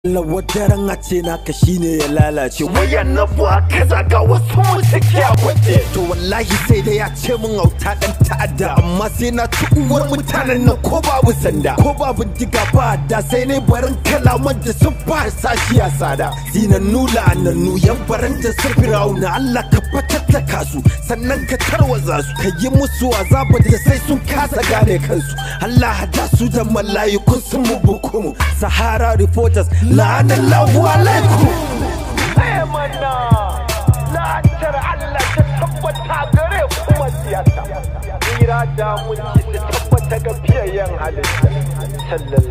Lawadaran a ce naka shine ya lalace wayan na buwa kaza ga wasu mu suke a kwace To wallahi sai dai ya ce min auta dan ta'adda Amma sai na ci uwar mutanen nan ko babu sanda Ko babu diga ba da sai ne barin kalaman da sun ba sashi a sada Zinannu la'anannu yan baranta su firawuna Allah ka fatattaka su sannan ka tarwaza su Ka yi musu azaba da sai sun kasa gane kansu Allah hada su da mala'ikun sun mu bukumu Sahara Reporters la'anallahu alaikum sai mana la'antar Allah ta tabbata gare kuma siyasa tsira da mun ta tabbata ga fiyayyen halitta sallallahu